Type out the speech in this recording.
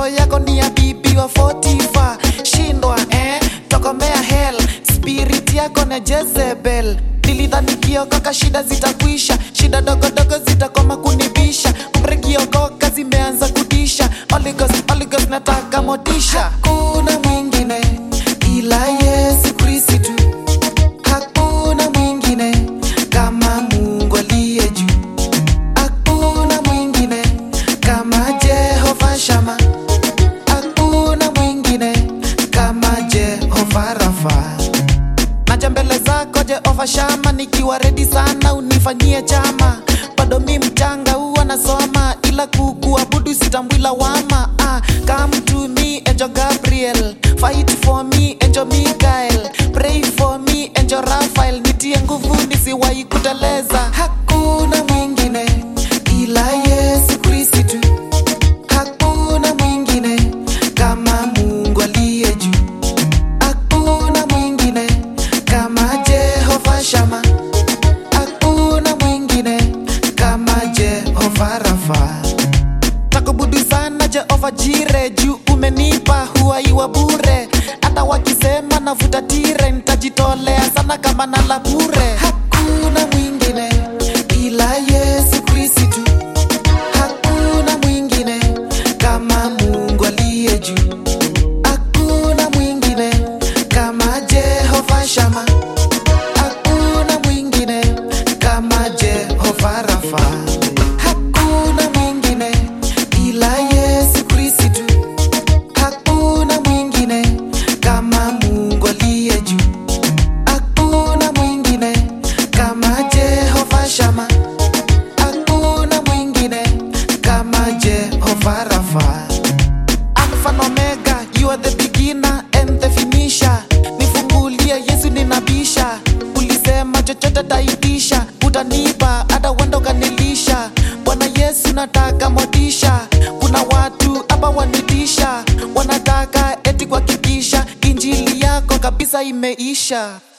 roho yako ni ya bibi wa 45 shindwa eh? tokomea hell spirit yako na Jezebel nilidhani kiokoka shida zitakwisha shida dogodogo zitakoma kunibisha mrekiokoka zimeanza kudisha Holy Ghost, Holy Ghost, nataka motisha hakuna mwingine ila Yesu Kristo tu hakuna mwingine kama Mungu aliye juu hakuna mwingine kama Jehova Shama hakuna mwingine kama Jehova Rafa naja mbele zako Jehova Shama, nikiwa redi sana unifanyie chama. Bado mi mchanga huwa nasoma, ila kukuabudu sitambui lawama. Ah, come to me Angel Gabriel, fight for me Angel Michael, pray for me Angel Raphael, nitie nguvu nisiwahi kuteleza. Hakuna mwingine ila Yesu Kristo tu, hakuna mwingine kama Mungu aliye juu hakuna mwingine kama Jehova Shama, hakuna mwingine kama Jehova Rafa. Takubudu sana Jehova Jire, juu umenipa huaiwa bure. Hata wakisema navuta tire, nitajitolea sana kama nala bure. Hakuna mwingine ila Yesu Kristo tu, hakuna mwingine kama Mungu aliye juu hakuna mwingine kama Jehova Shama, hakuna mwingine kama Jehova Rafa, hakuna mwingine ila Yesu Kristo tu, hakuna mwingine kama Mungu aliye juu, hakuna mwingine kama Jehova Shama, hakuna mwingine kama Jehova Rafa. Alpha and Omega, you are the beginner and the finisher. Nifungulie Yesu ninabisha, ulisema chochote taitisha, utanipa hata wendo kanilisha. Bwana Yesu nataka motisha, kuna watu hapa wanitisha, wanataka eti kuhakikisha injili yako kabisa imeisha.